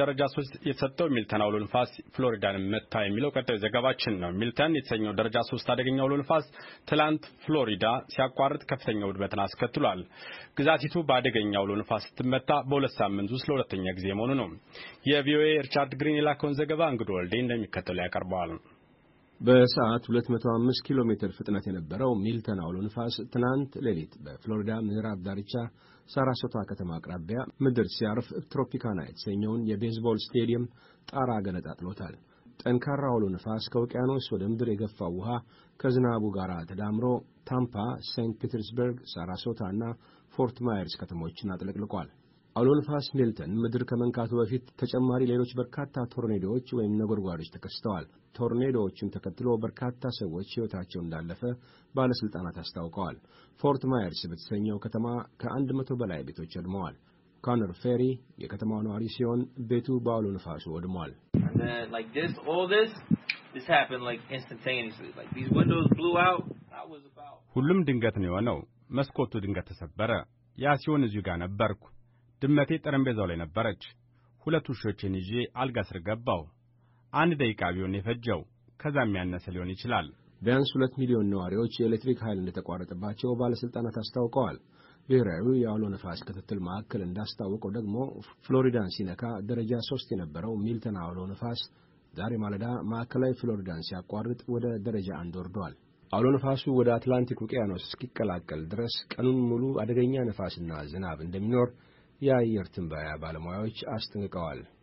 ደረጃ ሶስት የተሰጠው ሚልተን አውሎ ንፋስ ፍሎሪዳን መታ የሚለው ቀጣዩ ዘገባችን ነው። ሚልተን የተሰኘው ደረጃ ሶስት አደገኛ አውሎ ንፋስ ትላንት ፍሎሪዳ ሲያቋርጥ ከፍተኛ ውድመትን አስከትሏል። ግዛቲቱ በአደገኛ አውሎ ንፋስ ስትመታ በሁለት ሳምንት ውስጥ ለሁለተኛ ጊዜ መሆኑ ነው። የቪኦኤ ሪቻርድ ግሪን የላከውን ዘገባ እንግዶ ወልዴ እንደሚከተለው ያቀርበዋል። በሰዓት 205 ኪሎ ሜትር ፍጥነት የነበረው ሚልተን አውሎ ንፋስ ትናንት ሌሊት በፍሎሪዳ ምዕራብ ዳርቻ ሳራሶታ ከተማ አቅራቢያ ምድር ሲያርፍ ትሮፒካና የተሰኘውን የቤዝቦል ስቴዲየም ጣራ ገነጣጥሎታል። ጠንካራ አውሎ ንፋስ ከውቅያኖስ ወደ ምድር የገፋው ውሃ ከዝናቡ ጋር ተዳምሮ ታምፓ፣ ሴንት ፒተርስበርግ፣ ሳራሶታ እና ፎርት ማየርስ ከተሞችን አጥለቅልቋል። አውሎ ንፋስ ሚልተን ምድር ከመንካቱ በፊት ተጨማሪ ሌሎች በርካታ ቶርኔዶዎች ወይም ነጎድጓዶች ተከስተዋል። ቶርኔዶዎቹን ተከትሎ በርካታ ሰዎች ሕይወታቸው እንዳለፈ ባለሥልጣናት አስታውቀዋል። ፎርት ማየርስ በተሰኘው ከተማ ከአንድ መቶ በላይ ቤቶች ወድመዋል። ኮነር ፌሪ የከተማው ነዋሪ ሲሆን ቤቱ በአውሎ ንፋሱ ወድሟል። ሁሉም ድንገት ነው የሆነው። መስኮቱ ድንገት ተሰበረ። ያ ሲሆን እዚሁ ጋር ነበርኩ። ድመቴ ጠረጴዛው ላይ ነበረች። ሁለት ውሾችን ይዤ አልጋ ስር ገባው። አንድ ደቂቃ ቢሆን የፈጀው ከዛም ያነሰ ሊሆን ይችላል። ቢያንስ ሁለት ሚሊዮን ነዋሪዎች የኤሌክትሪክ ኃይል እንደተቋረጠባቸው ባለሥልጣናት አስታውቀዋል። ብሔራዊ የአውሎ ነፋስ ክትትል ማዕከል እንዳስታወቀው ደግሞ ፍሎሪዳን ሲነካ ደረጃ ሦስት የነበረው ሚልተን አውሎ ነፋስ ዛሬ ማለዳ ማዕከላዊ ፍሎሪዳን ሲያቋርጥ ወደ ደረጃ አንድ ወርዷል። አውሎ ነፋሱ ወደ አትላንቲክ ውቅያኖስ እስኪቀላቀል ድረስ ቀኑን ሙሉ አደገኛ ነፋስና ዝናብ እንደሚኖር የአየር ትንበያ ባለሙያዎች አስጠንቅቀዋል።